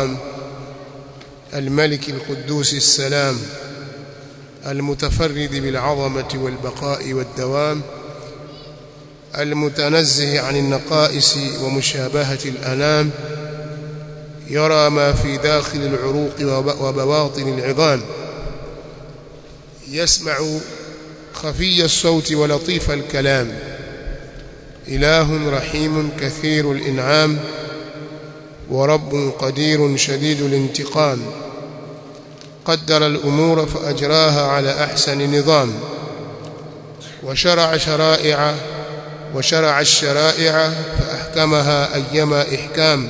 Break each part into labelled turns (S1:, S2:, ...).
S1: الملك القدوس السلام المتفرد بالعظمة والبقاء والدوام المتنزه عن النقائص ومشابهة الأنام يرى ما في داخل العروق وبواطن العظام يسمع خفي الصوت ولطيف الكلام إله رحيم كثير الإنعام ورب قدير شديد الانتقام قدر الأمور فأجراها على أحسن نظام وشرع شرائع وشرع الشرائع فأحكمها أيما إحكام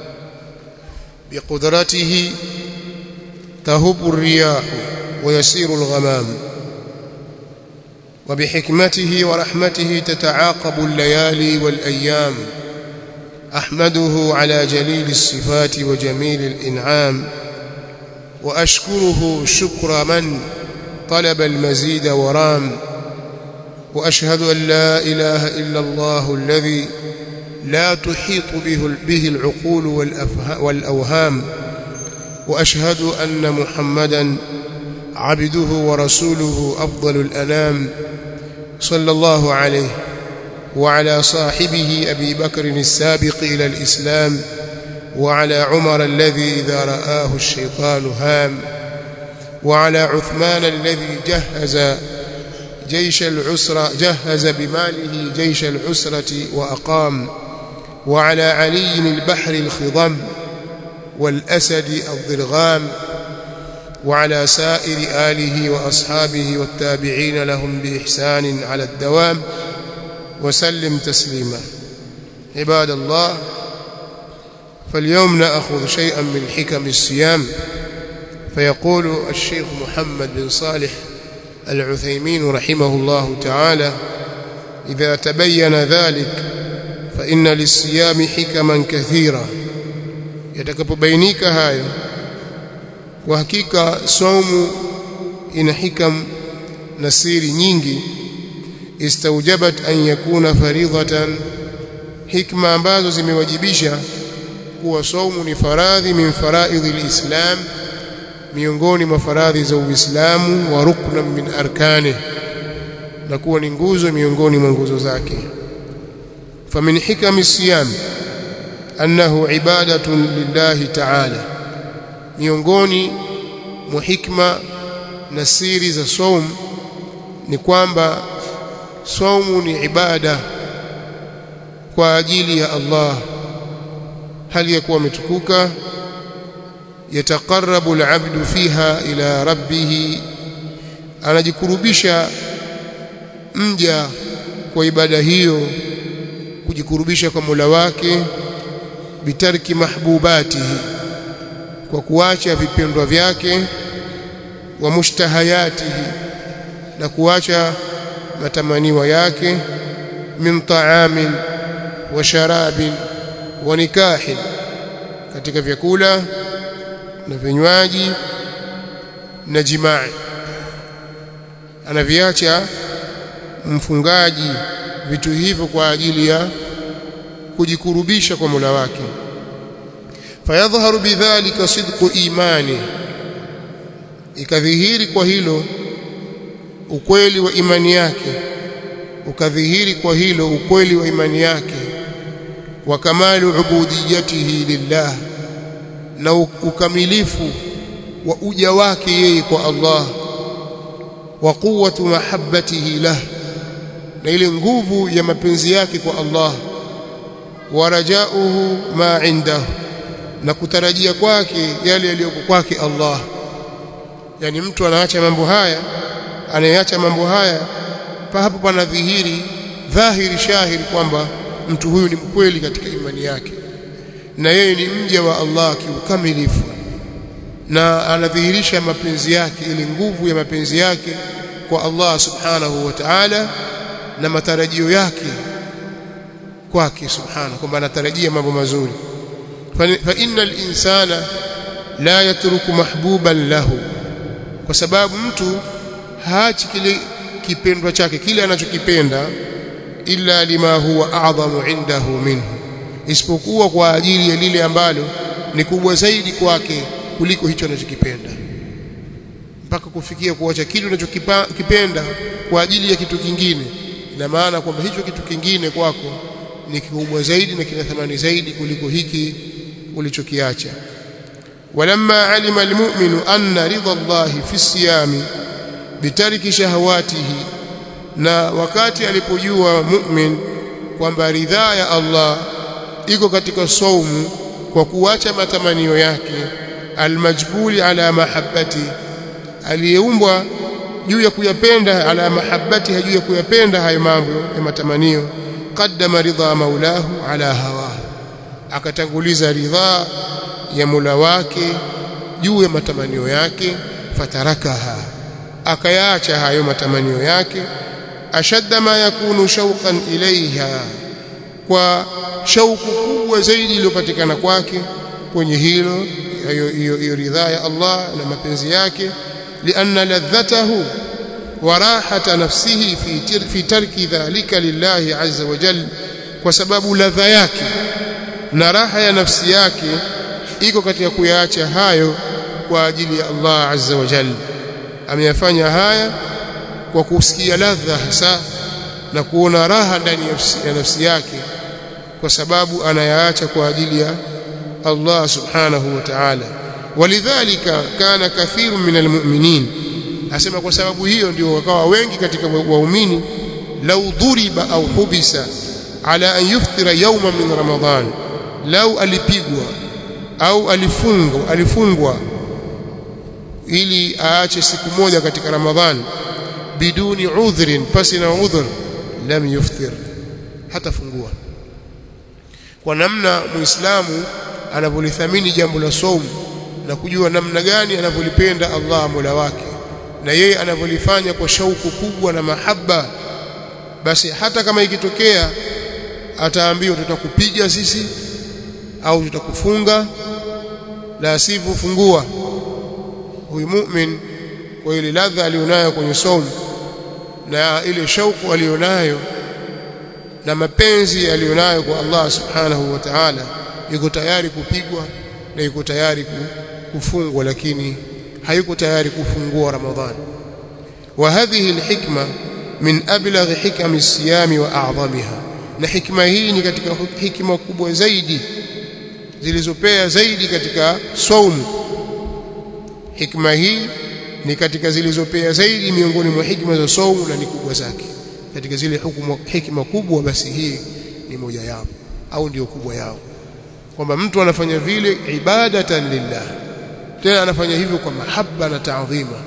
S1: بقدرته تهب الرياح ويسير الغمام وبحكمته ورحمته تتعاقب الليالي والأيام أحمده على جليل الصفات وجميل الإنعام وأشكره شكر من طلب المزيد ورام وأشهد أن لا إله إلا الله الذي لا تحيط به, به العقول والأوهام وأشهد أن محمدا عبده ورسوله أفضل الأنام صلى الله عليه وعلى صاحبه أبي بكر السابق إلى الإسلام وعلى عمر الذي إذا رآه الشيطان هام وعلى عثمان الذي جهز جيش العسرة جهز بماله جيش العسرة وأقام وعلى علي البحر الخضم والأسد الضرغام وعلى سائر آله وأصحابه والتابعين لهم بإحسان على الدوام وسلم تسليما عباد الله فاليوم نأخذ شيئا من حكم الصيام فيقول الشيخ محمد بن صالح العثيمين رحمه الله تعالى إذا تبين ذلك فإن للصيام حكما كثيرة yatakapobainika hayo kwa hakika saumu ina hikam na siri nyingi istaujabat an yakuna faridhatan hikma ambazo zimewajibisha kuwa saumu ni faradhi min faraidhi alislam miongoni mwa faradhi za Uislamu wa rukna min arkani na kuwa ni nguzo miongoni mwa nguzo zake famin hikami siyam annahu ibadatun lillahi ta'ala miongoni mwa hikma na siri za saum ni kwamba saumu ni ibada kwa ajili ya Allah hali ya kuwa umetukuka yataqarrabu al'abdu fiha ila rabbih anajikurubisha mja kwa ibada hiyo kujikurubisha kwa Mola wake bitarki mahbubatihi kwa kuacha vipendwa vyake wa mushtahayatihi na kuacha matamaniwa yake min ta'amin wa sharabin wa nikahin katika vyakula na vinywaji na jimaa anaviacha mfungaji vitu hivyo kwa ajili ya kujikurubisha kwa Mola wake fayadhharu bidhalika sidqu imani ikadhihiri kwa hilo ukweli wa imani yake ukadhihiri kwa hilo ukweli wa imani yake wa kamalu ubudiyatihi lillah na ukamilifu wa uja wake yeye kwa Allah wa quwwatu mahabbatihi lah na ile nguvu ya mapenzi yake kwa Allah wa rajauhu ma indahu na kutarajia kwake yale yaliyoko kwake Allah yani mtu anaacha mambo haya anayeacha mambo haya pa hapo panadhihiri dhahiri shahiri kwamba mtu huyu ni mkweli katika imani yake na yeye ni mja wa Allah kiukamilifu na anadhihirisha mapenzi yake ile nguvu ya mapenzi yake kwa Allah subhanahu wa ta'ala na matarajio yake kwake subhanahu kwamba anatarajia mambo mazuri fa innal insana la yatruku mahbuban lahu kwa sababu mtu haachi kile kipendwa chake kile anachokipenda illa lima huwa a'dhamu indahu minhu isipokuwa kwa ajili ya lile ambalo ni kubwa zaidi kwake kuliko hicho anachokipenda mpaka kufikia kuacha kitu unachokipenda kwa ajili ya kitu kingine ina maana kwamba hicho kitu kingine kwako ni kikubwa zaidi na kina thamani zaidi kuliko hiki ulichokiacha walamma alima almu'minu anna ridha Allah fi siyami bitariki shahawatihi na wakati alipojua mu'min kwamba ridhaa ya Allah iko katika saumu kwa kuacha matamanio yake almajbuli ala mahabbati aliyeumbwa juu ya kuyapenda ala mahabbati juu ya kuyapenda hayo mambo ya matamanio qaddama ridha maulahu ala hawahu akatanguliza ridha ya mula wake juu ya matamanio yake fatarakaha akayaacha hayo matamanio yake ashadda ma yakunu shauqan ilaiha kwa shauku kubwa zaidi iliyopatikana kwake kwenye hilo hiyo ridhaa ya Allah na mapenzi yake lianna ladhatahu wa rahata nafsihi fi fi tarki dhalika lillahi azza wa jalla kwa sababu ladha yake na raha ya nafsi yake iko katika kuyaacha hayo kwa ajili ya Allah azza wa jalla ameyafanya haya kwa kusikia ladha hasa na kuona raha ndani ya nafsi yake kwa sababu anayaacha kwa ajili ya Allah subhanahu wa ta'ala walidhalika kana kathiru min almu'minin asema kwa sababu hiyo ndio wakawa wengi katika waumini lau dhuriba au hubisa ala an yuftira yawman min ramadan lau alipigwa au alifungwa alifungwa ili aache siku moja katika ramadhan biduni udhrin pasi na udhur lam yuftir hata fungua kwa namna muislamu anavyolithamini jambo la saumu na kujua namna gani anavyolipenda Allah Mola wake na yeye anavyolifanya kwa shauku kubwa na mahaba basi hata kama ikitokea ataambiwa tutakupiga sisi au tutakufunga la sivyo fungua huyu mu'min kwa ile ladha alionayo kwenye saumu na ile shauku alionayo na mapenzi alionayo kwa Allah subhanahu wa ta'ala yuko tayari kupigwa na yuko tayari kufungwa lakini hayuko tayari kufungua Ramadhani wa hadhihi alhikma min ablagh hikam as-siyam wa a'zamiha na hikma hii ni katika hikma kubwa zaidi zilizopea zaidi katika saumu hikma hii ni katika zilizopea zaidi miongoni mwa hikma za saumu na ni kubwa zake katika zile hukumu hikma kubwa basi hii ni moja yao au ndio kubwa yao kwamba mtu anafanya vile ibadatan lillah tena anafanya hivyo kwa mahaba na taadhima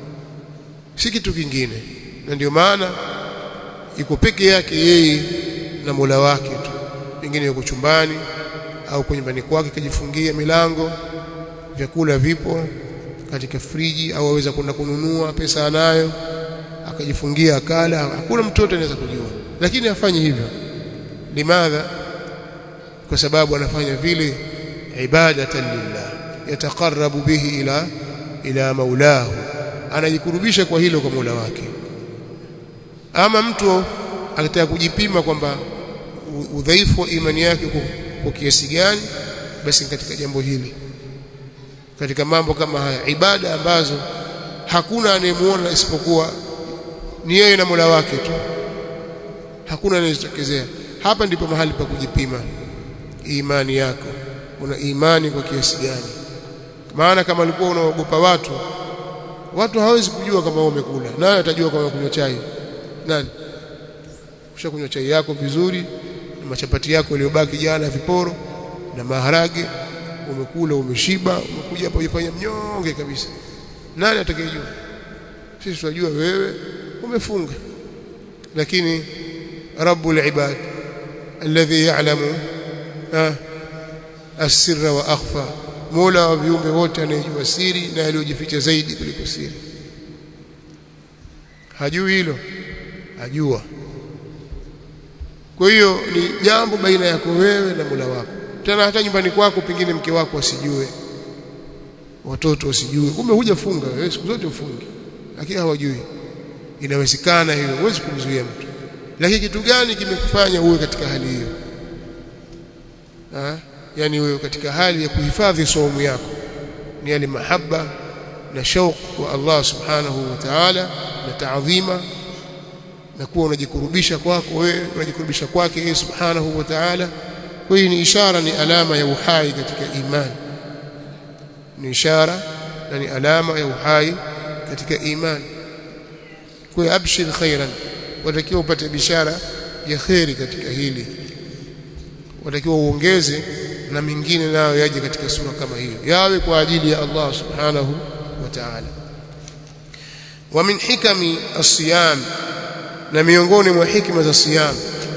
S1: si kitu kingine na ndio maana iko peke yake yeye na Mola wake tu pengine yuko chumbani au kwenye nyumbani kwake kajifungia milango vyakula vipo katika friji au aweza kwenda kununua pesa anayo akajifungia akala hakuna mtoto anaweza kujua lakini afanye hivyo limadha kwa sababu anafanya vile ibadatan lillah yataqarrabu bihi ila ila maulahu anajikurubisha kwa hilo kwa Mola wake ama mtu akitaka kujipima kwamba udhaifu wa imani yake kwa kiasi gani basi katika jambo hili katika mambo kama haya ibada ambazo hakuna anayemuona isipokuwa ni yeye na Mola wake tu hakuna anayetokezea hapa ndipo mahali pa kujipima imani yako una imani kwa kiasi gani maana kama ulikuwa unaogopa watu watu hawezi kujua kama wewe umekula naye atajua kama kunywa chai nani ushakunywa chai yako vizuri na machapati yako yaliyobaki jana viporo na maharage umekula umeshiba umekuja hapa ujifanya mnyonge kabisa nani atakayejua sisi tunajua wewe umefunga lakini rabbul ibad alladhi ya'lamu asirra wa akhfa mola wa viumbe wote anayejua siri na aliyojificha zaidi kuliko siri hajui hilo ajua kwa hiyo ni jambo baina yako wewe na Mola wako tena hata nyumbani kwako pengine mke wako asijue watoto wasijue kumbe hujafunga wewe siku zote ufungi lakini hawajui inawezekana hiyo huwezi kumzuia mtu lakini kitu gani kimekufanya uwe katika hali hiyo ha? yani wewe katika hali ya kuhifadhi saumu yako ni yale mahaba na shauq wa Allah subhanahu wa ta'ala na taadhima na kuwa unajikurubisha kwako wewe unajikurubisha kwake yeye subhanahu wa ta'ala kwa hiyo ni ishara ni alama ya uhai katika imani ni ishara na ni alama ya uhai katika imani kwa hiyo abshir khairan watakiwa upate bishara ya khairi katika hili watakiwa uongeze na mingine nayo yaje katika sura kama hiyo yawe kwa ajili ya Allah subhanahu wa ta'ala wa min hikami as-siyam na miongoni mwa hikima za siyam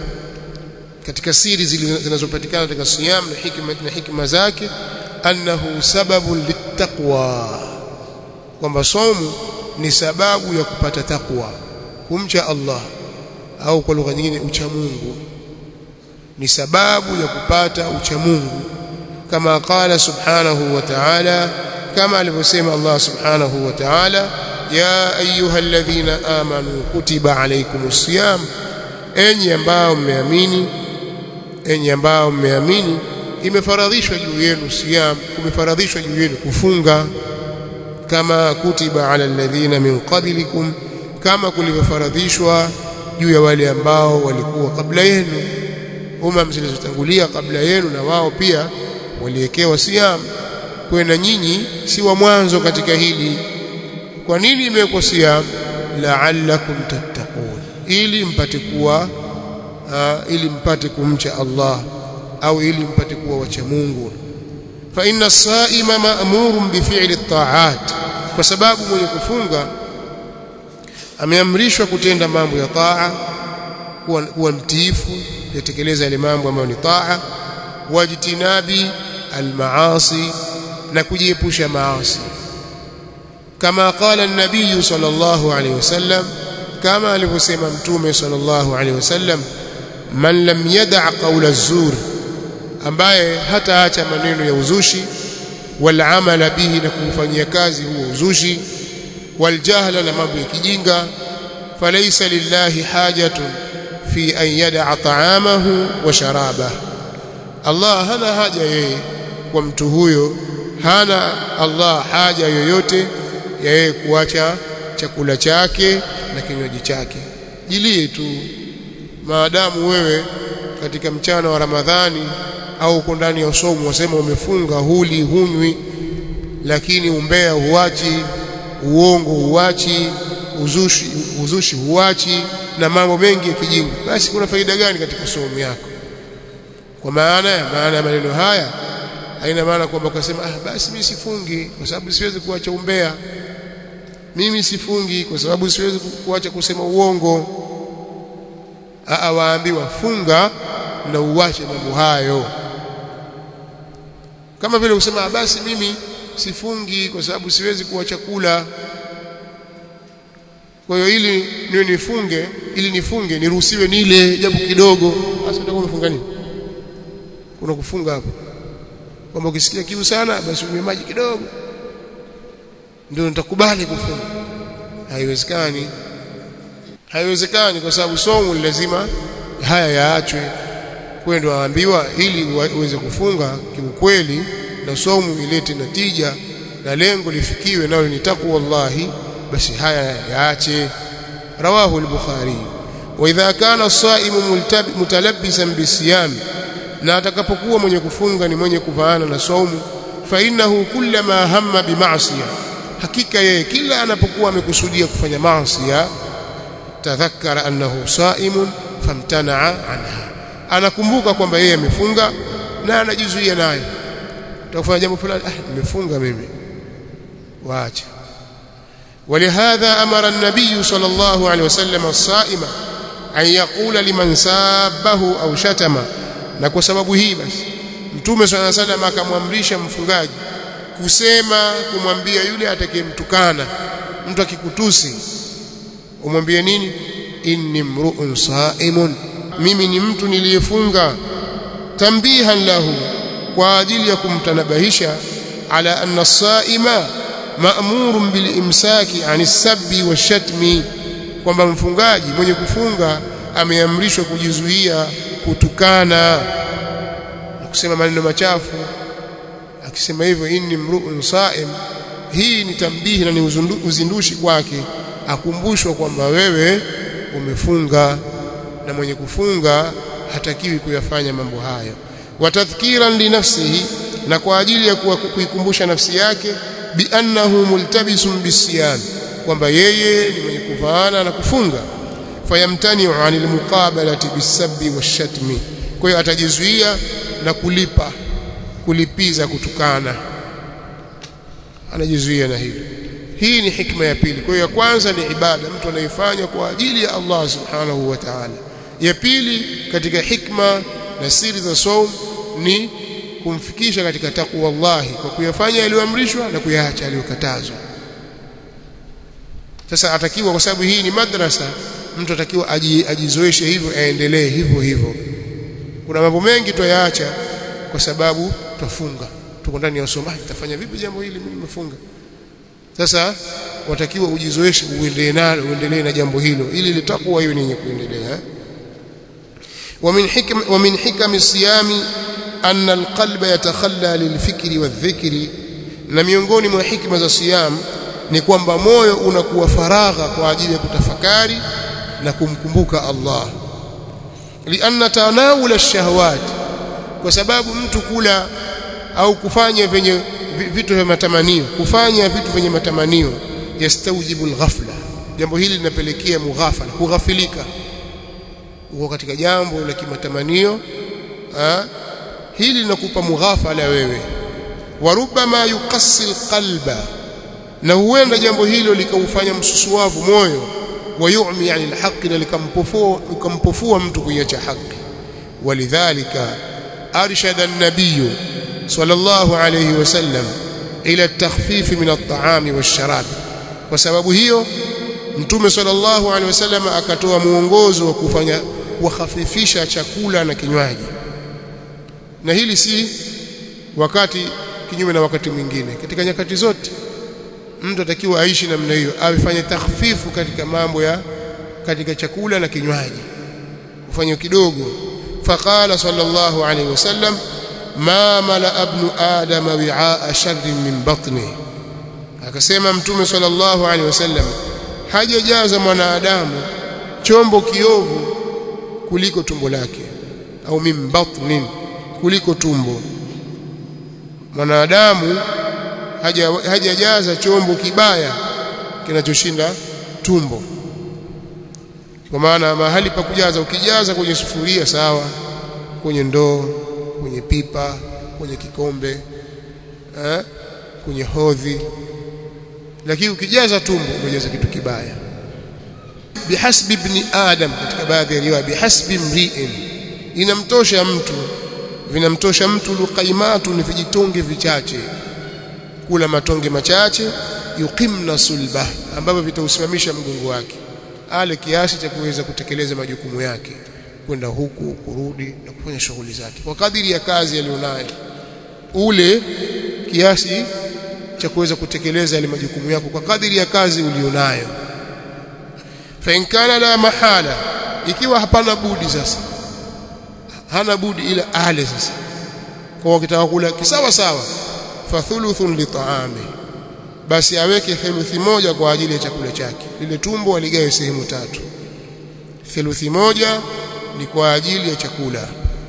S1: katika siri zinazopatikana katika siyam na hikima na hikima zake annahu sababu littaqwa kwamba somu ni sababu ya kupata takwa kumcha Allah au kwa lugha nyingine ucha Mungu ni sababu ya kupata ucha Mungu kama qala subhanahu wa ta'ala kama alivyosema Allah subhanahu wa ta'ala ya ayyuhalladhina amanu kutiba alaykumus siyam enyi ambao mmeamini enyi ambao mmeamini imefaradhishwa juu yenu siyam kumefaradhishwa juu yenu kufunga kama kutiba ala alladhina min qablikum kama kulivyofaradhishwa juu ya wale ambao walikuwa kabla yenu umam zilizotangulia kabla yenu na wao pia waliwekewa siyam kwa na nyinyi si wa mwanzo katika hili kwa nini imewekwa siyam la'allakum tattaqun ili mpate kuwa uh, ili mpate kumcha Allah au ili mpate kuwa wacha Mungu fa inna as-sa'ima ma'murun bi fi'li at-ta'at kwa sababu mwenye kufunga ameamrishwa kutenda mambo ya taa kuwa, kuwa mtiifu yatekeleza yale mambo ambayo ni taa wajtinabi almaasi na kujiepusha maasi kama qala an-nabiy sallallahu alayhi wasallam kama alivyosema mtume sallallahu alayhi wasallam man lam yada' qawla az-zur ambaye hataacha maneno ya uzushi wal amala bihi na kumfanyia kazi huo uzushi wal jahla na mambo ya kijinga falaysa lillahi hajatun fi an yada'a ta'amahu wa sharabahu Allah hana haja yeye kwa mtu huyo hana Allah haja yoyote ya yeye kuacha chakula chake na kinywaji chake jilie tu maadamu wewe katika mchana wa Ramadhani au uko ndani ya somo wasema umefunga huli hunywi lakini umbea huachi uongo huachi uzushi uzushi huachi na mambo mengi ya kijinga basi kuna faida gani katika somo yako kwa maana maana ya maneno haya haina maana kwamba ukasema ah basi mimi sifungi kwa sababu siwezi kuacha umbea mimi sifungi kwa sababu siwezi kuacha kusema uongo aa waambiwa funga na uache mambo hayo kama vile kusema basi mimi sifungi kwa sababu siwezi kuacha kula kwa hiyo ili niwe nifunge ili nifunge niruhusiwe nile japo kidogo basi utakuwa umefunga nini kuna kufunga hapo kwamba ukisikia kiu sana basi unywe maji kidogo ndio nitakubali kufunga haiwezekani haiwezekani kwa sababu somo lazima haya yaachwe kwa ndio waambiwa ili uweze kufunga kiukweli na somo ilete natija na lengo lifikiwe nalo ni takwa wallahi basi haya yaache rawahu al-bukhari wa idha kana as-saimu mutalabbisan bisiyam na atakapokuwa mwenye kufunga ni mwenye kuvaana na saumu fa innahu kullama hamma bima'siyah hakika yeye kila anapokuwa amekusudia kufanya maasiya tadhakkara annahu saimun famtana'a anha anakumbuka kwamba yeye amefunga na anajizuia nayo utakufanya jambo fulani ah nimefunga mimi waache ولهذا أمر النبي صلى الله عليه وسلم الصائم أن يقول لمن سابه أو شتم na kwa sababu hii basi mtume swalla sallam akamwamrisha mfungaji kusema kumwambia yule atakayemtukana mtu akikutusi umwambie nini inni mru'un sa'imun mimi ni mtu niliyefunga tambihan lahu kwa ajili ya kumtanabahisha ala anna as-sa'ima ma'murun bil imsaki anis sabbi washatmi kwamba mfungaji mwenye kufunga ameamrishwa kujizuia kutukana kusema maneno machafu akisema hivyo inni mru'un sa'im hii ni tambihi na ni uzindushi kwake akumbushwa kwamba wewe umefunga na mwenye kufunga hatakiwi kuyafanya mambo hayo watadhkiran linafsihi na kwa ajili ya kuikumbusha nafsi yake biannahu multabisun bisiyam kwamba yeye ni mwenye kuvaana na kufunga fayamtani'u 'anil muqabalati bisabbi washatmi kwa hiyo atajizuia na kulipa kulipiza kutukana anajizuia na hilo hii ni hikma ya pili kwa hiyo ya kwanza ni ibada mtu anaifanya kwa ajili ya Allah subhanahu wa ta'ala ya pili katika hikma na siri za saum ni kumfikisha katika takwa Allah kwa kuyafanya yaliyoamrishwa na kuyaacha yaliyokatazwa sasa atakiwa kwa sababu hii ni madrasa mtu atakiwa ajizoeshe hivyo aendelee hivyo hivyo kuna mambo mengi tuyaacha kwa sababu twafunga tuko ndani ya usomaji tafanya vipi jambo hili mimi nimefunga sasa watakiwa ujizoeshe uendelee nalo uendelee na jambo hilo ili litakuwa hiyo ni yenye kuendelea ومن حكم ومن حكم الصيام أن القلب يتخلى للفكر والذكر na miongoni mwa hikma za siyam ni kwamba moyo unakuwa faragha kwa ajili ya kutafakari na kumkumbuka Allah lianna tanawula ash-shahawat kwa sababu mtu kula au kufanya venye vitu vya matamanio kufanya vitu vyenye matamanio yastawjibu al-ghafla jambo hili linapelekea mughafala kughafilika uko katika jambo la kimatamanio hili linakupa mughafala wewe warubama yukassi alqalba na huenda jambo hilo likaufanya msusuavu moyo wayumi yani alhaqi na likampofua likampofua mtu kuiacha haki walidhalika arshada an-nabiy sallallahu alayhi wasallam ila at-takhfif min at-ta'ami wash-sharab kwa sababu hiyo mtume sallallahu alayhi wasallam akatoa muongozo wa kufanya kuhafifisha chakula na kinywaji na hili si wakati kinyume na wakati mwingine katika nyakati zote mtu atakiwa aishi namna hiyo afanye takhfifu katika mambo ya katika chakula na kinywaji ufanye kidogo faqala sallallahu alayhi wasallam ma mala ibn adam wi'a sharrin min batni akasema mtume sallallahu alayhi wasallam hajajaza mwanadamu chombo kiovu kuliko tumbo lake au min batnin kuliko tumbo mwanadamu hajajaza haja chombo kibaya kinachoshinda tumbo kwa maana mahali pa kujaza ukijaza kwenye sufuria sawa kwenye ndoo kwenye pipa kwenye kikombe eh, kwenye hodhi lakini ukijaza tumbo umejaza kitu kibaya bihasbi ibn adam katika baadhi ya riwaya bihasbi mri'in inamtosha mtu vinamtosha mtu luqaimatu ni vijitonge vichache kula matonge machache yuqimna sulbah ambavyo vitausimamisha mgongo wake ale kiasi cha kuweza kutekeleza majukumu yake kwenda huku kurudi na kufanya shughuli zake kwa kadiri ya kazi aliyonayo ule kiasi cha kuweza kutekeleza yale majukumu yako kwa kadiri ya kazi ulionayo fa in kana la mahala ikiwa hapana budi sasa hana budi ila ale sasa kwa ukitaka kula kisawa sawa fa thuluthun li ta'ami basi aweke theluthi moja kwa ajili ya chakula chake lile tumbo aligawe sehemu tatu theluthi moja ni kwa ajili ya chakula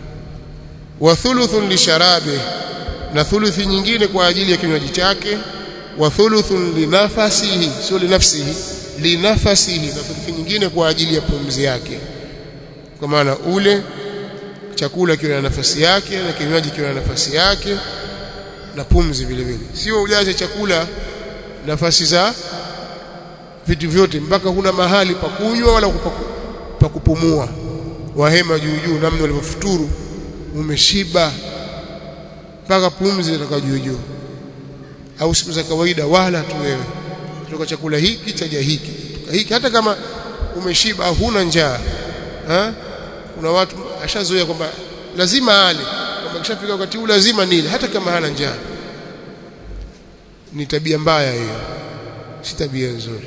S1: wa thuluthun li sharabi na thuluthi nyingine kwa ajili ya kinywaji chake wa thuluthun li nafasihi sio li nafsihi li nafasihi na thuluthi nyingine kwa ajili ya pumzi yake kwa maana ule chakula kiwe na nafasi yake na kinywaji kiwe na nafasi yake na pumzi vile vile sio ujaze chakula nafasi za vitu vyote mpaka huna mahali pa kunywa wala pa kupumua wahema juu juu namna ulivyofuturu umeshiba mpaka pumzi inatoka juu juu au siku za kawaida wala tu wewe kutoka chakula hiki chaja hiki hiki hata kama umeshiba au huna njaa ha? kuna watu ashazoea kwamba lazima ale kwamba kishafika wakati huu lazima nile hata kama hana njaa ni tabia mbaya hiyo si tabia nzuri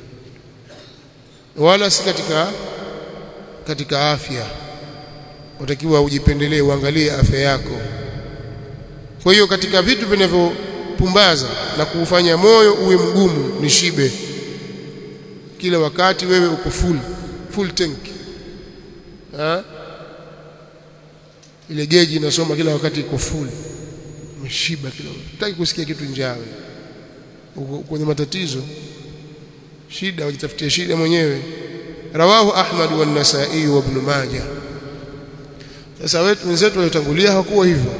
S1: wala si katika katika afya utakiwa ujipendelee uangalie afya yako kwa hiyo katika vitu vinavyopumbaza na kuufanya moyo uwe mgumu ni shibe kila wakati wewe uko full full tank ha? ile geji inasoma kila wakati iko full umeshiba kila wakati hutaki kusikia kitu njaa uko kwenye matatizo shida wajitafutie shida mwenyewe rawahu ahmad wa an-nasa'i wa ibn majah sasa wetu wenzetu waliotangulia hawakuwa hivyo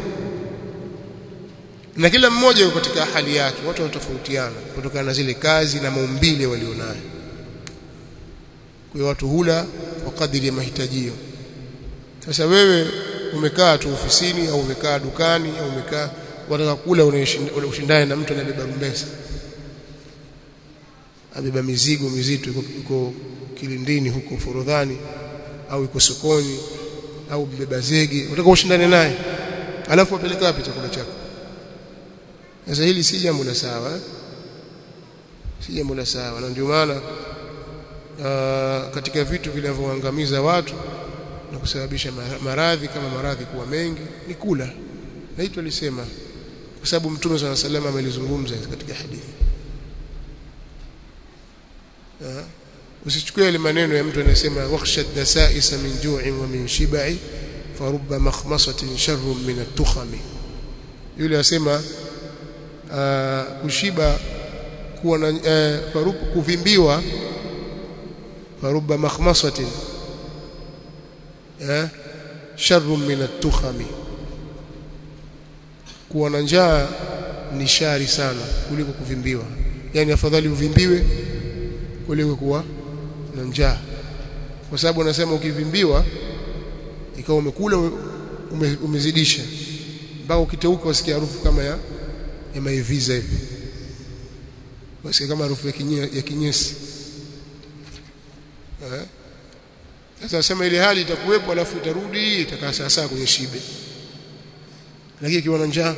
S1: na kila mmoja yuko katika hali yake watu wanatofautiana kutokana na zile kazi na maumbile walionayo kwa watu hula kwa kadiri ya mahitajio sasa wewe umekaa tu ofisini au umekaa dukani au umekaa wataka kula unashindana na mtu anabeba rumbesa abeba mizigo mizito yuko kilindini huko forodhani au yuko sokoni au mbeba zege unataka ushindane naye alafu apeleka wapi chakula chako sasa hili si jambo la sawa eh? si jambo la sawa na ndio maana katika vitu vinavyoangamiza watu na kusababisha maradhi kama maradhi kuwa mengi ni kula na hito alisema kwa sababu mtume swalla sallam amelizungumza katika hadithi usichukue ile maneno ya mtu anasema wakhsha dasaisa min ju'in wa min shibai farubba makhmasatin sharrun min at-tukhami yule asema kushiba kuwa na uh, kuvimbiwa farubba makhmasatin eh sharrun min at-tukhami kuwa na njaa ni shari sana kuliko kuvimbiwa yani afadhali uvimbiwe kuliko kuwa na njaa kwa sababu anasema ukivimbiwa ikawa umekula ume, umezidisha mpaka ukiteuka usikia harufu kama ya ya maiviza hivi basi kama harufu ya, kinye, ya kinyesi eh sasa sema ile hali itakuwepo alafu itarudi itakaa sasa kwenye shibe lakini ikiwa na njaa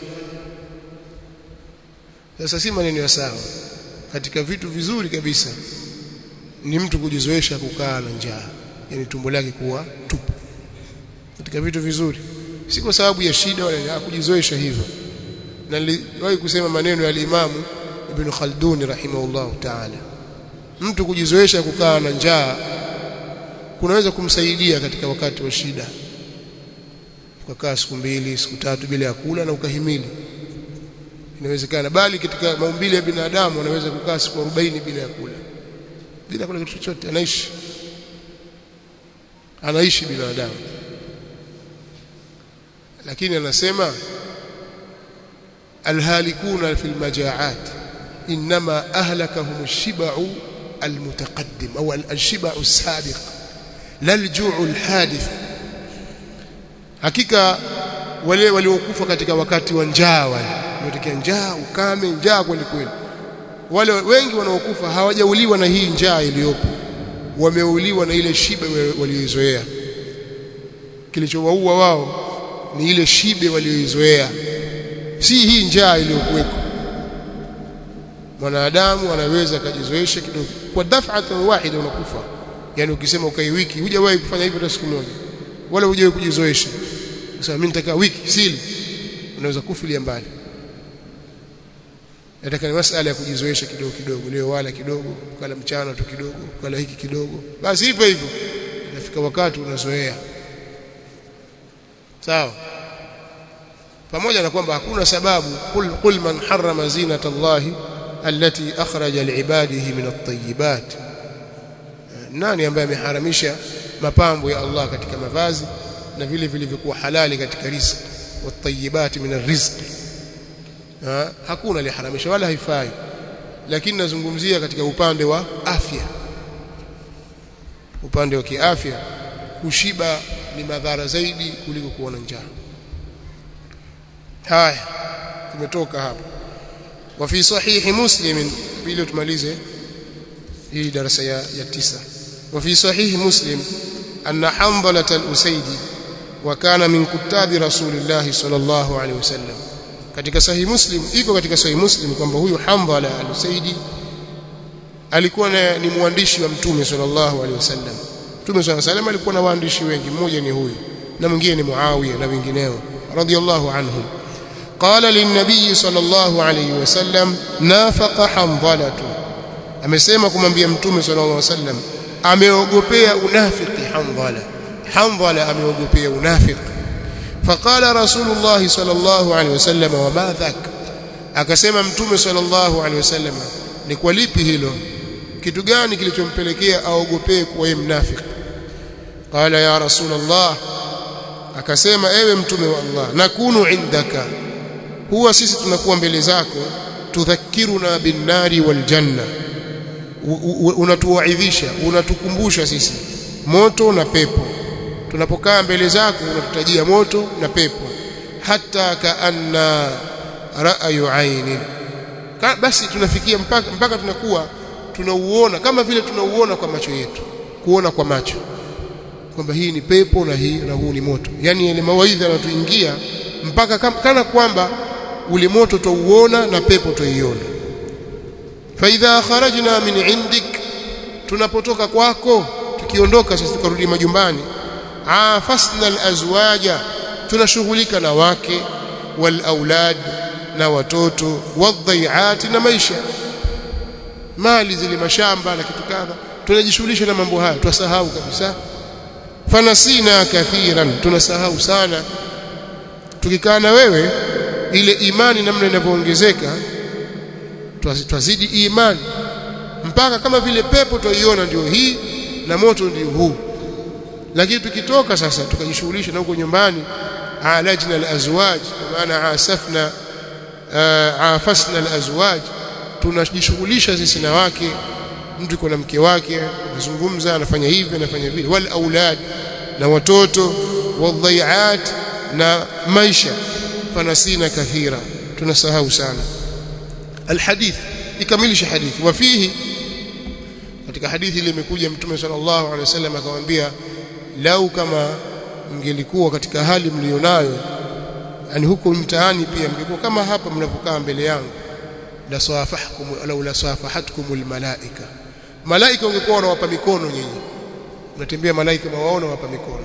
S1: sasa si maneno ya sawa katika vitu vizuri kabisa ni mtu kujizoesha kukaa na njaa yani tumbo lake kuwa tupu katika vitu vizuri si kwa sababu ya shida wala kujizoesha hivyo na niliwahi kusema maneno ya Imamu Ibn Khaldun rahimahullah ta'ala mtu kujizoesha kukaa na njaa kunaweza kumsaidia katika wakati wa shida ukakaa siku mbili siku tatu bila ya kula na ukahimili inawezekana bali katika maumbile ya binadamu anaweza kukaa siku 40 bila ya kula bila kula kitu chochote anaishi anaishi binadamu lakini anasema alhalikuna fi almajaat inma ahlakahum ash-shiba'u almutaqaddim au al-shiba'u as-sabiq la al-ju'u al-hadith hakika wale waliokufa katika wakati wa njaa wale wametokea njaa ukame njaa kweli kweli wale wengi wanaokufa hawajauliwa na hii njaa iliyopo wameuliwa na ile shibe walioizoea kilichowaua wao ni ile shibe walioizoea si hii njaa iliyokuweko mwanadamu anaweza akajizoesha kidogo kwa daf'atan wahida unakufa yani ukisema ukai wiki hujawahi kufanya hivyo hata siku moja wala hujawahi kujizoesha sasa mimi nitakaa wiki sili unaweza kufilia mbali nataka ni masala ya kujizoesha kidogo kidogo leo wala kidogo kala mchana tu kidogo kala hiki kidogo basi hivyo hivyo inafika wakati unazoea sawa pamoja na kwamba hakuna sababu kul, kul man harrama zinata Allah allati akhraja liibadihi min at-tayyibat nani ambaye ameharamisha mapambo ya Allah katika mavazi na vile vilivyokuwa halali katika riziki wat-tayyibat min ar-rizqi ha? hakuna aliharamisha wala haifai lakini nazungumzia katika upande wa afya upande wa kiafya kushiba ni madhara zaidi kuliko kuona njaa haya tumetoka hapa wa fi sahihi muslim ili tumalize hii darasa ya, ya tisa wa fi sahihi muslim anna hanbala al-usaydi wa kana min kutabi rasulillah sallallahu alaihi wasallam katika sahihi muslim iko katika sahihi muslim kwamba huyu hanbala al-usaydi alikuwa ni mwandishi wa mtume sallallahu alaihi wasallam mtume sallallahu alaihi wasallam alikuwa na waandishi wengi mmoja ni huyu na mwingine ni muawiya na wengineo radiyallahu anhum فقال للنبي صلى الله عليه وسلم نافق حنظلة amesema kumwambia mtume sallallahu alaihi wasallam ameogopea unafiki Handhala Handhala ameogopea unafiki faqala rasulullah sallallahu alaihi wasallam wa ma dhak akasema mtume sallallahu alaihi wasallam ni kwa lipi hilo kitu gani kilichompelekea aogopee kuwa yeye mnafiki qala ya rasulullah akasema ewe mtume wa Allah nakunu indaka huwa sisi tunakuwa mbele zako tudhakiruna bin nari wal janna unatuwaidhisha unatukumbusha sisi moto na pepo tunapokaa mbele zako unatutajia moto na pepo hata kaanna ra'yu aini basi tunafikia mpaka, mpaka tunakuwa tunauona kama vile tunauona kwa macho yetu kuona kwa macho kwamba hii ni pepo na hii na huu ni moto yani ile mawaidha yanatuingia mpaka kana kwamba ule moto tuuona na pepo tuiona فإذا خرجنا من عندك tunapotoka kwako tukiondoka sasa tukarudi majumbani afasna alazwaja tunashughulika na wake wal aulad na watoto wadhaiati na maisha mali zile mashamba na kitu kadha tunajishughulisha na mambo haya twasahau kabisa fanasina kathiran tunasahau sana tukikaa na wewe ile imani namna inavyoongezeka twazidi imani mpaka kama vile pepo twaiona ndio hii na moto ndio huu lakini tukitoka sasa tukajishughulisha na huko nyumbani alajna alazwaj kwa maana asafna afasna alazwaj tunajishughulisha sisi na wake mtu yuko na mke wake anazungumza anafanya hivi anafanya vile wal aulad na watoto wadhaiat na maisha fanasina kathira tunasahau sana الحديث ikamilisha hadithi wafihi katika hadithi ile imekuja mtume sallallahu alaihi wasallam akamwambia lau kama mngelikuwa katika hali mlionayo yani huko mtaani pia mngekuwa kama hapa mnapokaa mbele yangu la sawafahkum au la sawafahatkum almalaika malaika wangekuwa wanawapa mikono nyinyi mnatembea malaika wawaona wapa mikono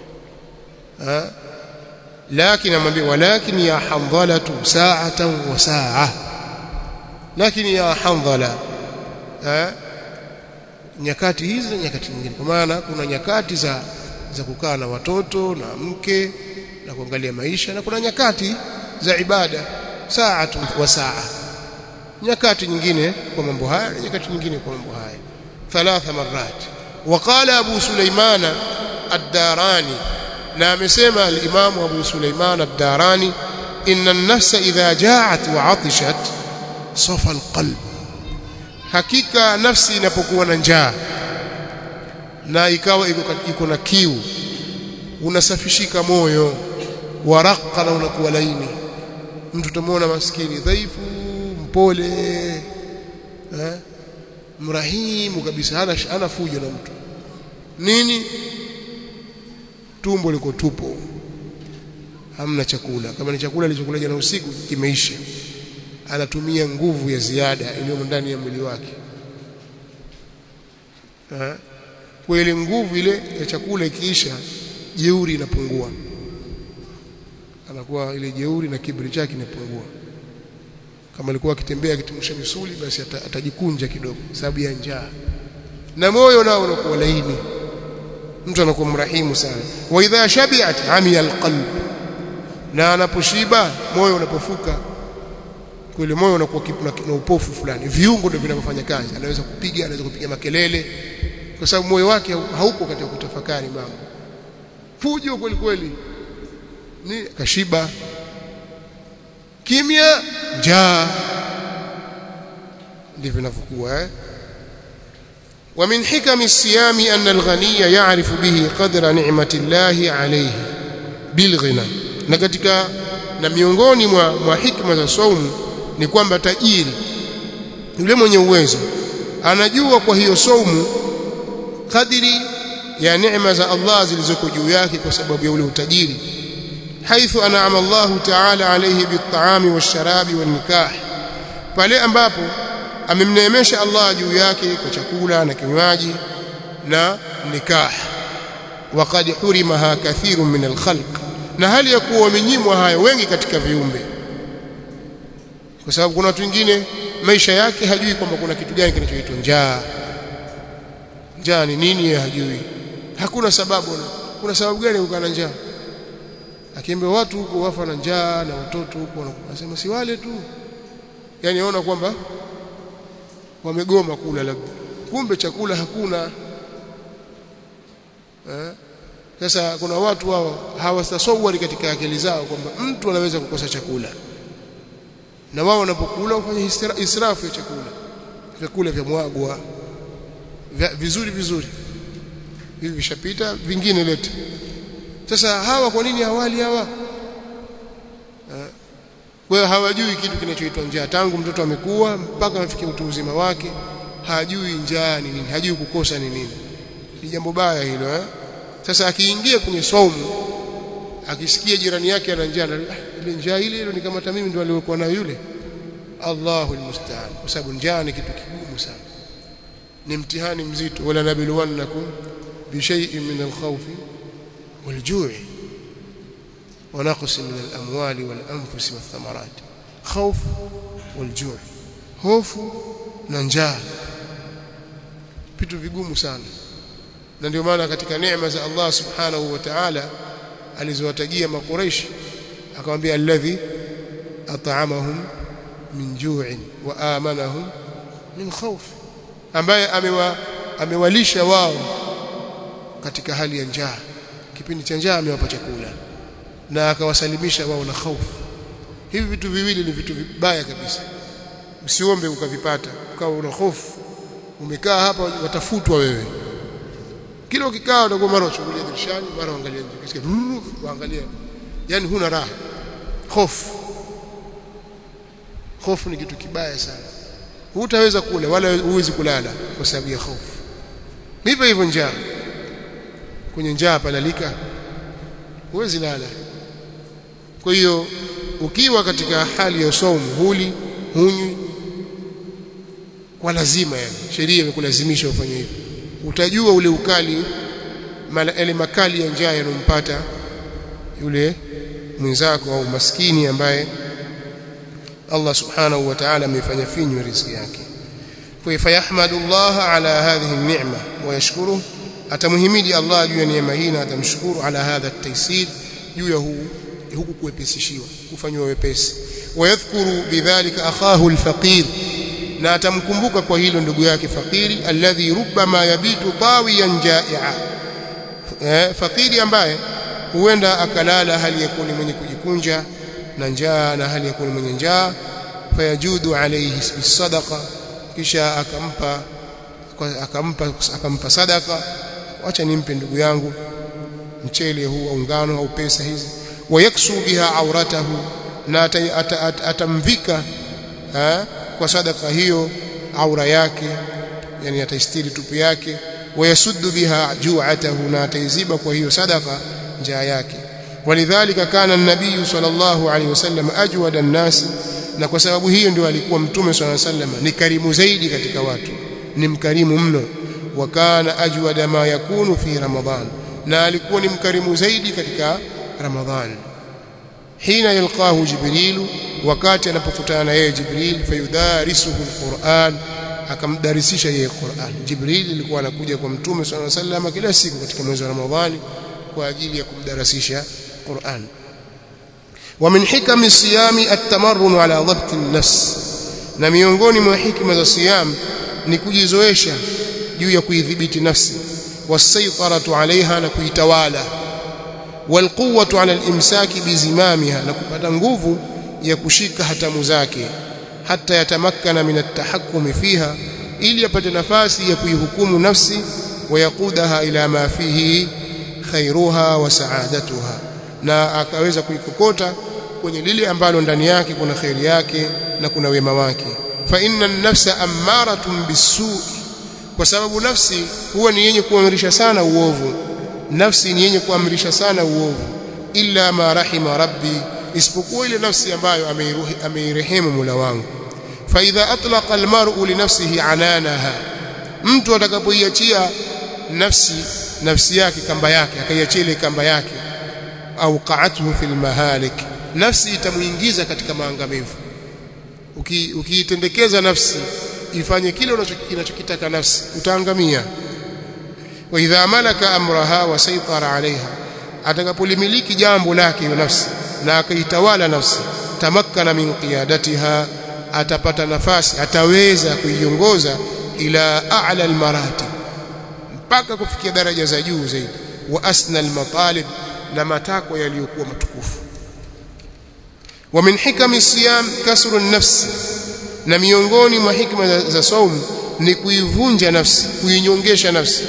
S1: ha lakini amwambia walakin ya handhalatu sa'atan wa sa'a lakini ya handhala eh nyakati hizi na nyakati nyingine kwa maana kuna nyakati za za kukaa na watoto na mke na kuangalia maisha na kuna nyakati za ibada saatu wa saa nyakati nyingine kwa mambo haya na nyakati nyingine kwa mambo haya thalatha marat وقال ابو سليمان الداراني na amesema al-Imam Abu Sulaiman ad-Darani inna an-nafsa idha ja'at wa 'atishat safa al-qalb hakika nafsi inapokuwa na njaa na ikawa iko na kiu unasafishika moyo waraka na unakuwa laini mtu utamwona maskini dhaifu mpole eh mrahimu kabisa hana hana fujo na mtu nini tumbo liko tupo hamna chakula kama ni chakula alichokula jana usiku kimeisha anatumia nguvu ya ziada iliyo ndani ya mwili wake eh kwa ile nguvu ile ya chakula ikiisha jeuri inapungua anakuwa ile jeuri na kiburi chake inapungua kama alikuwa akitembea akitimsha misuli basi atajikunja kidogo sababu ya njaa na moyo nao unakuwa laini mtu anakuwa mrahimu sana wa idha shabi'at amiya alqalb na anaposhiba moyo unapofuka kweli moyo unakuwa na upofu fulani viungo ndio vinavyofanya kazi anaweza kupiga anaweza kupiga makelele kwa sababu moyo wake haupo katika kutafakari mambo fujo kweli kweli ni kashiba kimya njaa ndivyo vinavyokuwa eh ومن حكم الصيام أن الغني يعرف به قدر نعمة الله عليه بالغنى na katika na miongoni mwa, mwa hikma za saumu ni kwamba tajiri yule mwenye uwezo anajua kwa hiyo saumu kadiri ya neema za Allah zilizoko juu yake kwa sababu ya ule utajiri haithu an'ama Allah ta'ala alayhi bit-ta'ami wash-sharabi wan-nikah pale ambapo amemneemesha Allah juu yake kwa chakula na kinywaji na nikah waqad hurimaha kathirun min al-khalq na hali ya kuwa wamenyimwa hayo wengi katika viumbe kwa sababu kuna watu wengine maisha yake hajui kwamba kuna kitu gani kinachoitwa njaa njaa ni nini yeye hajui hakuna sababu kuna sababu gani kukaa na njaa akiambia watu huko wafa na njaa na watoto huko wanasema si wale tu yani aona kwamba wamegoma kula labda kumbe chakula hakuna eh? Sasa kuna watu wao hawatasawari katika akili zao kwamba mtu anaweza kukosa chakula, na wao wanapokula hufanya israfu ya chakula, vyakula vya mwagwa vizuri vizuri, hivi vishapita, vingine lete. Sasa hawa kwa nini hawali hawa? Kwa hiyo hawajui kitu kinachoitwa njaa. Tangu mtoto amekuwa mpaka amefikia utu uzima wake, hajui njaa ni nini, hajui kukosa ni nini. Ni jambo baya hilo eh? Sasa akiingia kwenye saumu akisikia jirani yake ana njaa, ah, ile njaa ile ile ni kama mimi ndio aliyokuwa nayo yule. Allahu almusta'an, kwa sababu njaa ni kitu kigumu sana, ni mtihani mzito. wala nabluwannakum bishay'in min alkhawfi waljui wa naqsi min alamwali walanfusi wathamarat, khawf waljui, hofu na njaa, vitu vigumu sana na ndio maana katika neema za Allah subhanahu wa ta'ala alizowatajia makuraishi akamwambia alladhi at'amahum min ju'in wa amanahum min khawf ambaye amewa, amewalisha wao katika hali ya njaa kipindi cha njaa amewapa chakula na akawasalimisha wao na hofu hivi vitu viwili ni vitu vibaya kabisa usiombe ukavipata ukawa una hofu umekaa hapa watafutwa wewe kila ukikaa utakuwa mara uchungulia dirishani mara uangalia nje kisikia uangalia yani huna raha hofu hofu ni kitu kibaya sana hutaweza kula wala huwezi kulala kwa sababu ya hofu hivyo hivyo njaa kwenye njaa palalika huwezi lala kwa hiyo ukiwa katika hali ya saumu huli hunywi kwa lazima yani sheria imekulazimisha ufanye hivyo utajua ule ukali yale makali ya njaa yanompata yule mwenzako au maskini ambaye Allah subhanahu wa ta'ala amefanya finyu riziki yake kwa fayahmadu Allah ala hadhihi an-ni'ma wa yashkuru atamhimidi Allah juu ya neema hii na atamshukuru ala hadha at-taysir juu ya huu huku kuwepesishiwa kufanywa wepesi wayadhkuru bidhalika akhahu al-faqir na atamkumbuka kwa hilo ndugu yake fakiri alladhi rubbama yabitu tawiyan jai'a eh, fakiri ambaye huenda akalala hali ya kuwa ni mwenye kujikunja na njaa na hali ya kuwa ni mwenye njaa fayajudu alayhi bisadaqa kisha akampa akampa akampa sadaka acha nimpe ndugu yangu mchele huu au ngano au pesa hizi wayaksu biha auratahu na atamvika kwa sadaka hiyo aura yake yani ataistiri tupu yake wayasuddu biha ju'atahu na ataiziba kwa hiyo sadaka njaa yake walidhalika kana an-nabiy sallallahu alayhi wasallam ajwada an-nas na kwa sababu hiyo ndio alikuwa mtume sallallahu alayhi wasallam ni karimu zaidi katika watu ni mkarimu mno wa kana ajwada ma yakunu fi ramadhan na alikuwa ni mkarimu zaidi katika ramadhan hina yalqahu jibrilu wakati anapokutana na yeye Jibril fayudarisuhu alquran akamdarisisha yeye Qur'an Jibril alikuwa anakuja kwa mtume swalla sallam kila siku katika mwezi wa Ramadhani kwa ajili ya kumdarasisha Qur'an wa min hikami siyami at-tamarrun ala dhabt an-nafs na miongoni mwa hikma za siyam ni kujizoesha juu ya kuidhibiti nafsi wasaytaratu alaiha na kuitawala walquwwatu ala al-imsaki bizimamiha na kupata nguvu ya kushika hatamu zake hata yatamakkana min at-tahakkumi fiha ili apate nafasi ya kuihukumu nafsi wayakudaha ila ma fihi khairuha wa saadatuha na akaweza kuikokota kwenye lile ambalo ndani yake kuna khairi yake na kuna wema wake fa inna an-nafsa ammaratun bis-su'i kwa sababu nafsi huwa ni yenye kuamrisha sana uovu nafsi ni yenye kuamrisha sana uovu illa ma rahima rabbi isipokuwa ile nafsi ambayo ameirehemu Mola wangu fa idha atlaqa almar'u li nafsihi ananaha mtu atakapoiachia nafsi nafsi yake kamba yake akaiachia ile kamba yake au qa'atuhu fil mahalik nafsi itamuingiza katika maangamivu ukiitendekeza uki nafsi ifanye kile unachokitaka nafsi utaangamia wa idha malaka amraha wa saytara alaiha atakapolimiliki jambo lake hiyo nafsi na akaitawala nafsi tamakkana min qiyadatiha atapata nafasi ataweza kuiongoza ila a'la almaratib mpaka kufikia daraja za juu zaidi wa asna almatalib na matakwa yaliyokuwa matukufu wa min hikami siyam kasru an-nafs na miongoni mwa hikma za, za saumu ni kuivunja nafsi kuinyongesha nafsi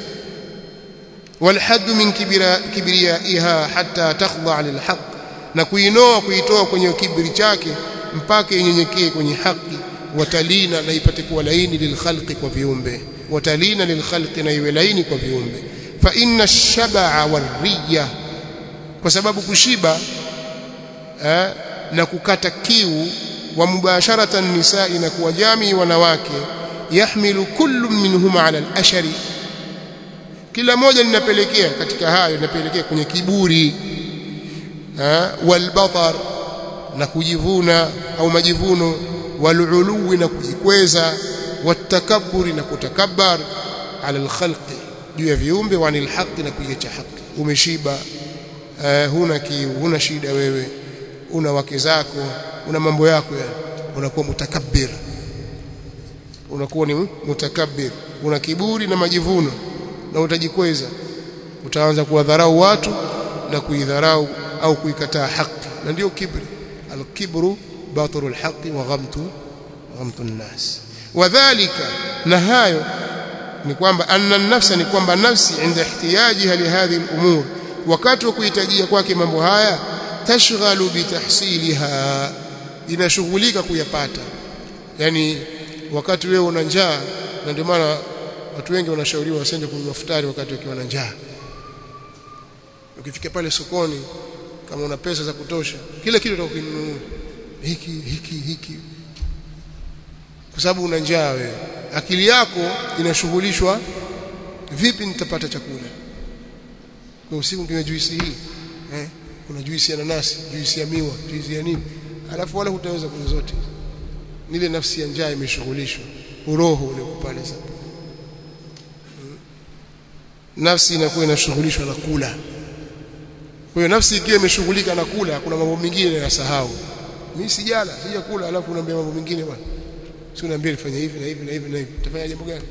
S1: والحد من كبريائها حتى تخضع للحق na kuinoa kuitoa kwenye kibri chake mpaka inyenyekee kwenye haki watalina na ipate kuwa laini lilkhalqi kwa viumbe watalina lilkhalqi na iwe laini kwa viumbe fa inna ash-shab'a war-riya kwa sababu kushiba eh, na kukata kiu wa mubasharatan nisa'i na kuwa jamii wanawake yahmilu kullu minhuma ala al-ashari kila moja linapelekea katika hayo linapelekea kwenye kiburi walbatar na kujivuna au majivuno waluluwi na kujikweza watakaburi na kutakabbar ala alkhalqi juu ya viumbe wa anil haqi na kuiacha haki umeshiba uh, huna kiu huna shida wewe una wake zako una mambo yako yani unakuwa mutakabbir unakuwa ni mutakabbir una kiburi na majivuno na utajikweza utaanza kuwadharau watu na kuidharau au kuikataa haki na ndio kibri alkibru batru alhaqi wa ghamtu ghamtu an-nas wadhālika na hayo ni kwamba anna nafsa ni kwamba nafsi inda ihtiyajiha li hadhihi al-umur wakati wa kuhitajia kwake mambo haya tashghalu bitahsiliha inashughulika kuyapata yani wakati wewe una njaa na ndio maana watu wengi wanashauriwa wasende kununua futari wakati wakiwa na njaa ukifika pale sokoni kama una pesa za kutosha kila kitu utakinunua hiki hiki hiki kwa sababu una njaa wewe akili yako inashughulishwa vipi nitapata chakula kwa usiku kinywa juisi hii eh kuna juisi ya nanasi juisi ya miwa juisi ya nini alafu wala hutaweza kunywa zote nile nafsi ya njaa imeshughulishwa uroho ule pale sasa nafsi inakuwa inashughulishwa na kula kwa hiyo nafsi ikiwa imeshughulika na kula kuna mambo mengine yanasahau mimi sijala sijakula alafu unaambia mambo mengine bwana si unaambia nifanye hivi na hivi na hivi na hivi utafanya jambo gani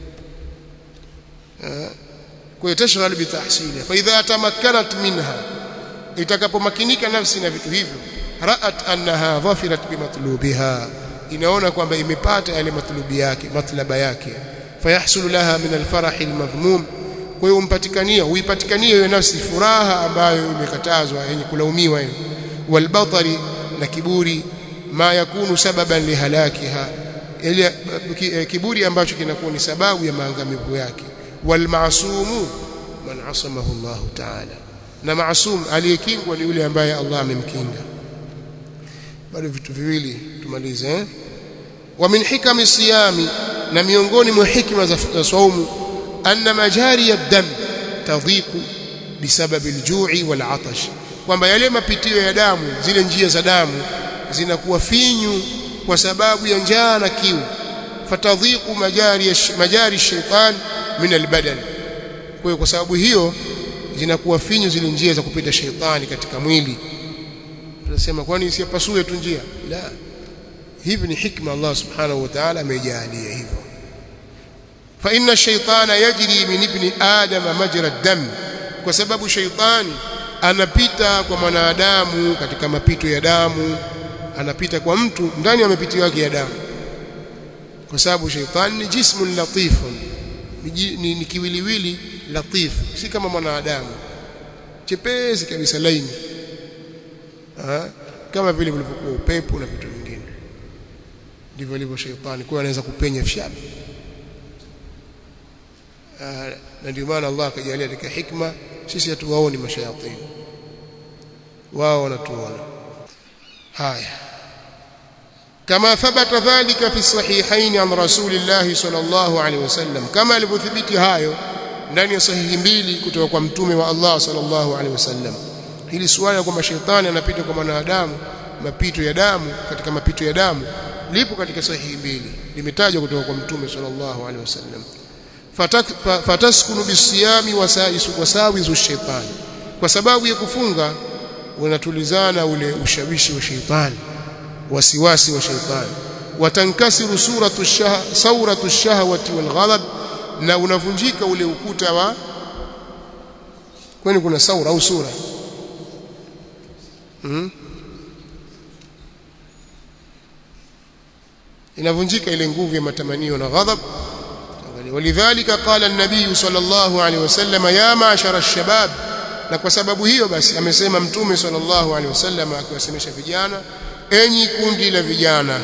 S1: kwa hiyo tashghal bi tahsiliha fa idha tamakkanat minha itakapomakinika nafsi na vitu hivyo ra'at annaha dhafirat bi matlubiha inaona kwamba imepata yale matlubi yake matlaba yake fayahsulu laha min alfarah almadhmum kwa hiyo umpatikania uipatikanie hiyo nafsi furaha ambayo imekatazwa yenye kulaumiwa hiyo walbatari na kiburi ma yakunu sababan lihalakiha ile kiburi ambacho kinakuwa ni sababu ya maangamivu yake walmaasumu man asamahu Allah ta'ala na maasum aliyekingwa ni yule ambaye Allah amemkinga bado vitu viwili tumalize eh wa min hikami siyami na miongoni mwa hikma za saumu anna majari ad-dam tadhiqu bisababi al-ju'i wal-'atash kwamba yale mapitio ya damu zile njia za damu zinakuwa finyu kwa sababu ya njaa na kiu fatadhiqu majari majari shaytan min al-badan kwa hiyo kwa sababu hiyo zinakuwa finyu zile njia za kupita sheitani katika mwili tunasema kwani isipasue tu njia la hivi ni hikma Allah subhanahu wa ta'ala amejalia hivyo fa inna shaytana yajri min ibni adama majra ad-dam kwa sababu shaytani anapita kwa mwanadamu katika mapito ya damu anapita kwa mtu ndani ya mapito yake ya damu kwa sababu shaytani ni jismun latifun ni, ni, ni kiwiliwili latif si kama mwanadamu chepesi kabisa laini ha? kama vile vilivyokuwa upepo na vitu vingine ndivyo ilivyo shaytani kwa anaweza kupenya fshabi na ndio maana Allah akajalia katika hikma sisi hatuwaoni mashayatini wao wanatuona haya كما ثبت ذلك في الصحيحين عن رسول الله صلى الله عليه وسلم كما alivyothibiti hayo ndani ya sahihi mbili kutoka kwa mtume wa Allah sallallahu alaihi wasallam hili swala kwamba shetani anapita kwa mwanadamu mapito ya damu katika mapito ya damu lipo katika sahihi mbili limetajwa kutoka kwa mtume sallallahu alaihi wasallam fataskunu bisiyami wasawizu shaitani kwa sababu ya kufunga unatulizana ule ushawishi wa shaitani wasiwasi wa shaitani watankasiru suratu shah sauratu shahwati wal ghadab na unavunjika ule ukuta wa kwani kuna saura au sura hmm? inavunjika ile nguvu ya matamanio na ghadhab walidhalika qala an-nabiy sallallahu alaihi wasallam ya ma'shara ash-shabab na kwa sababu hiyo basi amesema mtume sallallahu alaihi wasallam akiwasemesha vijana enyi kundi la vijana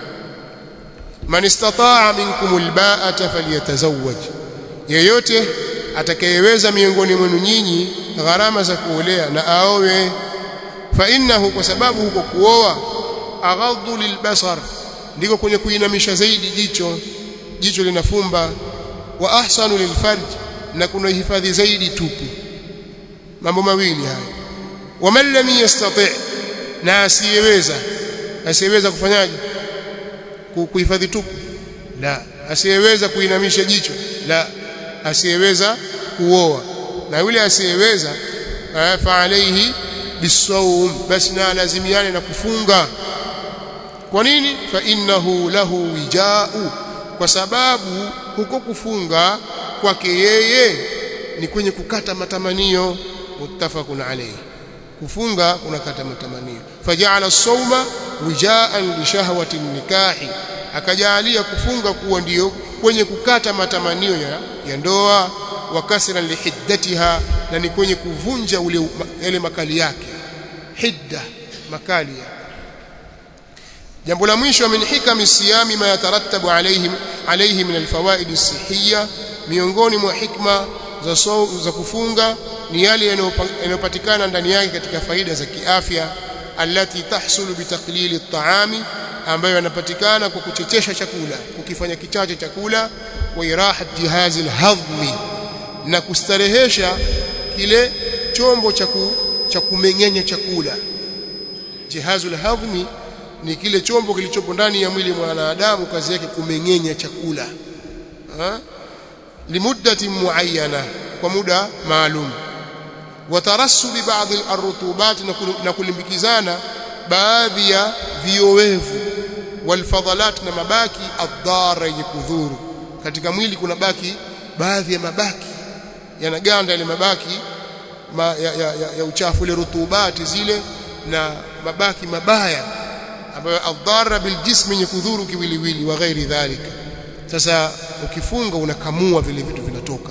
S1: man istata'a minkum al-ba'ata falyatazawwaj yeyote atakayeweza miongoni mwenu nyinyi gharama za kuolea na aowe fa innahu kwa sababu huko kuoa aghaddu lilbasar ndiko kwenye kuinamisha zaidi jicho jicho linafumba wa ahsanu lilfarj na kuna hifadhi zaidi tupu mambo mawili haya waman lam yastati na asiyeweza asiyeweza kufanyaje kuhifadhi tupu la asiyeweza kuinamisha jicho la asiyeweza kuoa na yule asiyeweza fa alayhi bisawm basi na lazimiane na kufunga kwa nini fa innahu lahu wijau kwa sababu huko kufunga kwake yeye ni kwenye kukata matamanio muttafaqun alayhi kufunga unakata matamanio faja'ala as-sawma wijaan li shahwati nikahi akajalia kufunga kuwa ndiyo kwenye kukata matamanio ya, ya ndoa wa kasra lihiddatiha na ni kwenye kuvunja ule yale makali yake hidda makali ya jambo la mwisho min hikami siyami ma yatarattabu alayhi alayhi min alfawaid as-sihhiyya miongoni mwa hikma za so, za kufunga ni yale yanayopatikana ndani yake katika faida za kiafya allati tahsulu bitaqlili at-ta'ami ambayo yanapatikana kwa kuchechesha chakula kukifanya kichache chakula wa irahat jihazi al-hadhmi na kustarehesha kile chombo cha cha kumeng'enya chakula jihazul hadhmi ni kile chombo kilichopo ndani ya mwili wa mwanadamu kazi yake kumeng'enya chakula ha? limuddati muayyana kwa muda maalum watarassubi baadhi al-rutubat na kulimbikizana baadhi ya viowevu walfadhalat na mabaki adhara yenye kudhuru katika mwili kuna baki baadhi ya mabaki yanaganda ile mabaki ma, ya, ya, ya, ya uchafu ile rutubati zile na mabaki mabaya ambayo adhara biljism yenye kudhuru kiwiliwili wa ghairi dhalika sasa ukifunga unakamua vile vitu vinatoka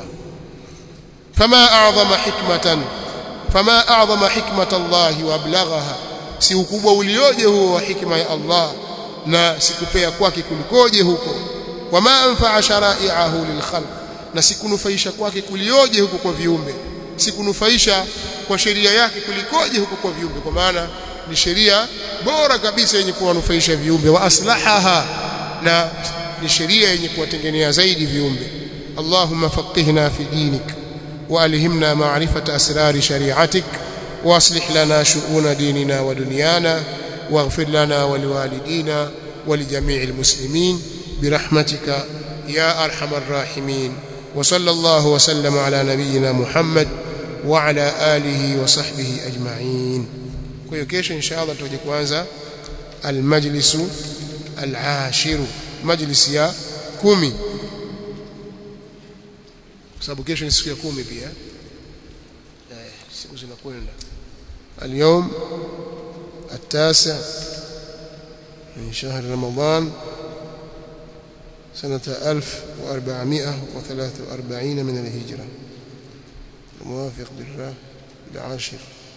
S1: fama a'zama hikmatan fama a'zama hikmata Allah wa ablaghaha si ukubwa ulioje huo wa hikma ya Allah na sikupea kwake kulikoje huko wama anfa'a shara'i'ahu lilkhalq na sikunufaisha kwake kulioje huko kwa viumbe sikunufaisha kwa sheria yake kulikoje huko kwa viumbe kwa maana ni sheria bora kabisa yenye kuwanufaisha viumbe wa aslahaha na ni sheria yenye kuwatengenea zaidi viumbe Allahumma faqihna fi dinik wa alhimna ma'rifata asrari shari'atik واصلح لنا شؤون ديننا ودنيانا واغفر لنا ولوالدينا ولجميع المسلمين برحمتك يا ارحم الراحمين وصلى الله وسلم على نبينا محمد وعلى آله وصحبه أجمعين kwa hiyo kesho inshallah tutaje kuanza almajlisu alashiru majlisi ya kumi kwa sababu kesho ni siku ya kumi pia eh siku zinakwenda اليوم التاسع من شهر رمضان سنة 1443 من الهجرة الموافق بالله العاشر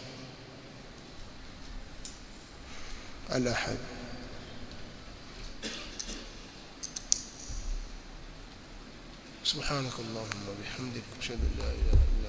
S1: الأحد سبحانك اللهم وبحمدك أشهد أن لا إله إلا